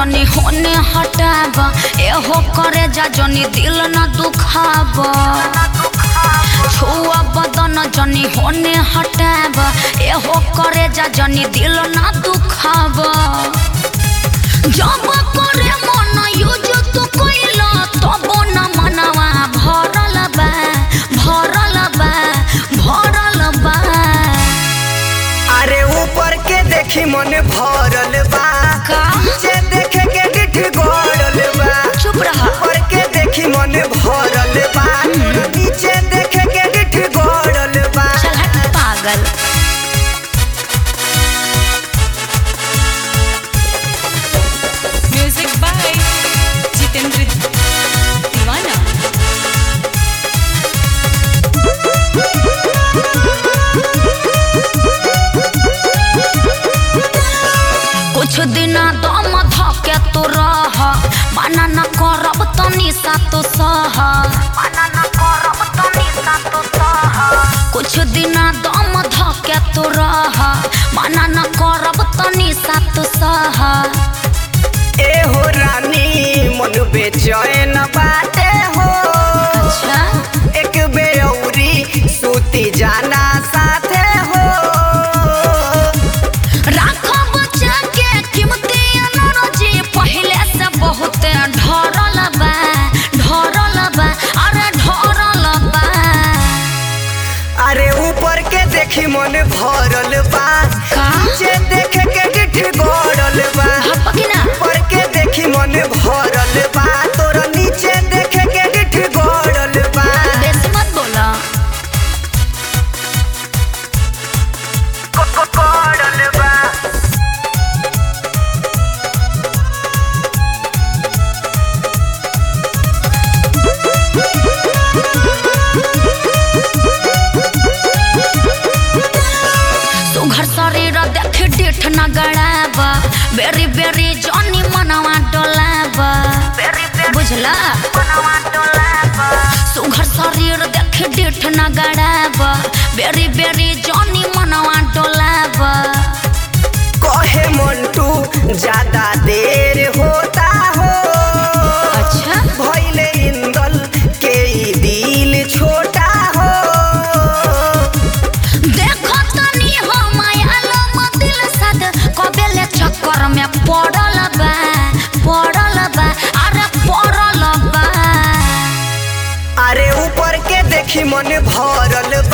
तनी होने हटाब एहो करे जा जनी दिल न दुखाब छुआ बदन जनी होने हटाब एहो करे जा जनी दिल न दुखाब जब करे मन यूज तू कइला तब न मनवा भरल बा भरल बा भरल बा अरे ऊपर के देखी मन भरल बा का? नीचे देखे के डिठ गड़ल बा चुप रहा ऊपर के देखी मन भरल बा नीचे देखे के डिठ गड़ल बा चल हट पागल Music by Jitendra Divana. कुछ दिन दम धके तू रह मना न करब तनी सा तू सह मना न करब तनी सा तू सह कुछ दिन दम धके तू रह मना न करब तनी सा तू सह ए हो रानी मन बेचैन बाटे हो अच्छा एक बेअउरी सूती जाना साथे हो राखो बच्चा के कीमती एनर्जी पहले से बहुत ढरल बा ढरल बा अरे ढरल बा अरे ऊपर के देखी मन भरल बा का? नीचे देखे के डिठ गड़ल बा भपकिना ऊपर के देखी मन भरल बा तोर नीचे देखे के डिठ गड़ल बा बेसी मत बोला गड़ल बा सुघर शरीर देख डिठ न गड़ाब बेरी बेरी जनी मनवा डोलाब बुझला सुघर शरीर देख डिठ न गड़ाब बेरी बेरी जनी मनवा डोलाब कहे मंटू ज्यादा देर होता हो अच्छा भइले इंदल के ई दिल छोटा हो देखो तनी हो मायालम दिल सद कबेले चक्कर में पड़ल बा पड़ल बा अरे पड़ल बा अरे ऊपर के देखी मन भरल